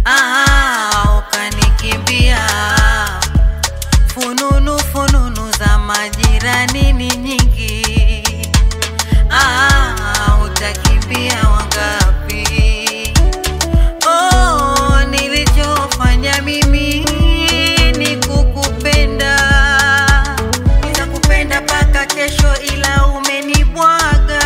ah, ukanikimbia. Fununu fununu za majirani ni nyingi, ah, utakimbia wangapi? Oh, nilichofanya mimi ni kukupenda, nitakupenda mpaka kesho, ila umenibwaga.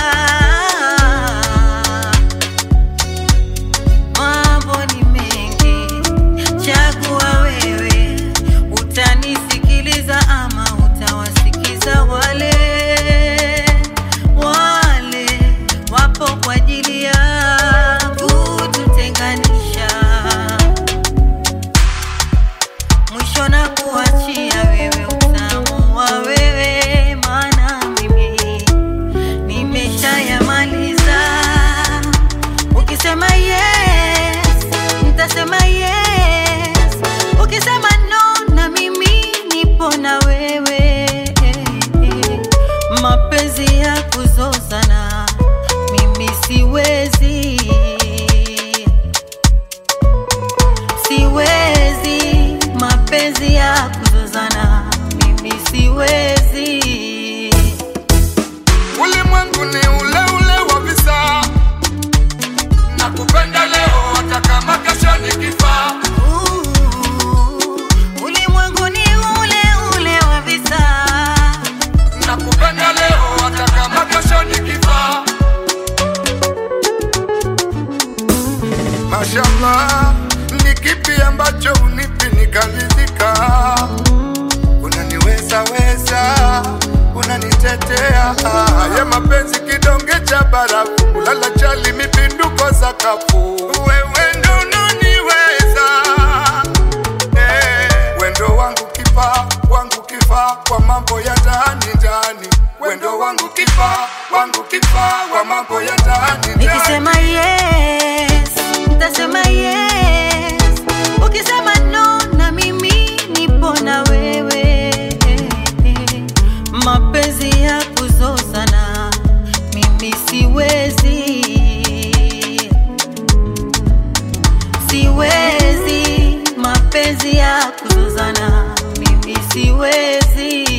Mambo ni mengi, chagua wewe, utanisikiliza ama utawasikiza wale wale wapo kwa ajili ya kututenganisha. Mwisho na kuachia wewe utamu wa wewe, maana mimi nimeshayamaliza. Ukisema yes, nitasema yes. Ukisema no, na mimi nipo na wewe. Mapenzi ya kuzozana mimi siwezi, siwezi. Mapenzi ya kuzozana mimi siwezi. Ulimwengu ni ule ule wa visa, nakupenda leo hata kama kesho nikifa. Ulimwengu ni ule ule wa visa, Nakupenda leo hata kama kesho nikifa. Mashallah, ni kipi ambacho unipi nikalizika? Unaniweza weza, unanitetea. Haya mapenzi kidonge cha barafu, ulala chali mipinduko sakafu. Wewe ndo unaniweza Eh, wendo wangu kifa wangu kifa kwa mambo ya ndani ndani wendo wangu kifa wangu kifa kwa mambo ya ndani ndani nikisema yes, nitasema yes. Ukisema no, na mimi nipo na wewe. Mapenzi ya kuzozana mimi siwezi, siwezi. Mapenzi ya kuzozana mimi siwezi.